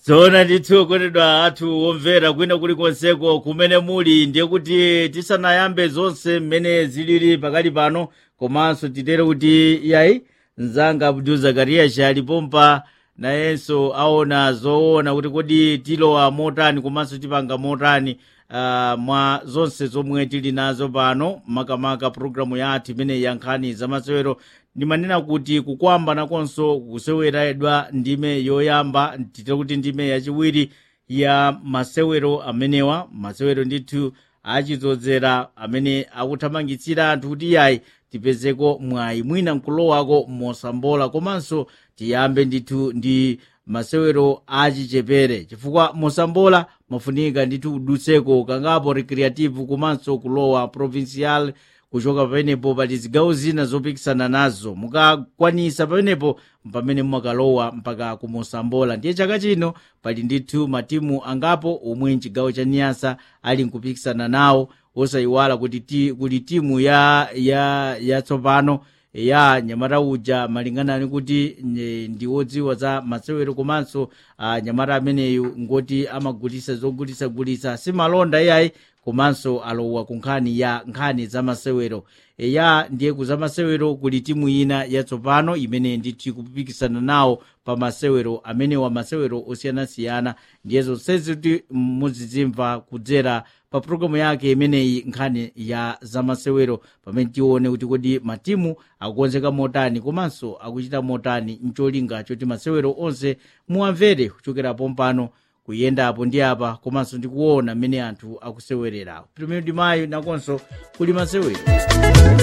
zoona ndithu okondedwa athu omvera kwina kulikonseko kumene muli ndiye kuti tisanayambe zonse mmene zilili pakali pano komanso titere kuti yayi mzanga abdul zakariya alipompa nayenso aona zoona kuti kodi tilowa motani komanso tipanga motani uh, mwa zonse zomwe tili nazo pano makamaka programu yathu imene ya nkhani zamasewero ndimanena kuti kukwamba nakonso kuseweredwa ndime yoyamba titire kuti ndime yachiwiri ya masewero amenewa masewero ndithu achidzozera amene akuthamangitsira anthu kuti yayi tipezeko mwayi mwina nkulowako mosambola komanso tiyambe ndithu ndi masewero achichepere chifukwa mosambola mafunika ndithu udutseko kangapo recreative komanso kulowa provincial kuchoka pamenepo pali zigawo zina zopikisana nazo mukakwanisa pamenepo pamene mumakalowa mpaka kumosambola ndiye chaka chino pali ndithu matimu angapo omwe mchigawo cha niyasa ali nkupikisana nawo osayiwala kuti ti, kuli timu ya ya yatsopano ya nyamata uja malingana ni kuti ndi wodziwa za masewero komanso uh, nyamata ameneyu ngoti amagulisa zogulisagulisa simalonda iyayi komanso alowa ku nkhani ya nkhani za masewero ya ndiye kuza masewero kuli timu ina yatsopano imene ndithu ikupikisana nawo pa masewero amenewa masewero osiyanasiyana ndiye zonsezi kuti muzidzimva kudzera pa programu yake imeneyi nkhani ya zamasewero pamene tione kuti kodi matimu akukonzeka motani komanso akuchita motani mcholinga choti masewero onse muwamvere kuchokera pompano kuyendapo ndi apa komanso ndikuona mmene anthu akusewererawo primero di mayo nakonso kuli masewero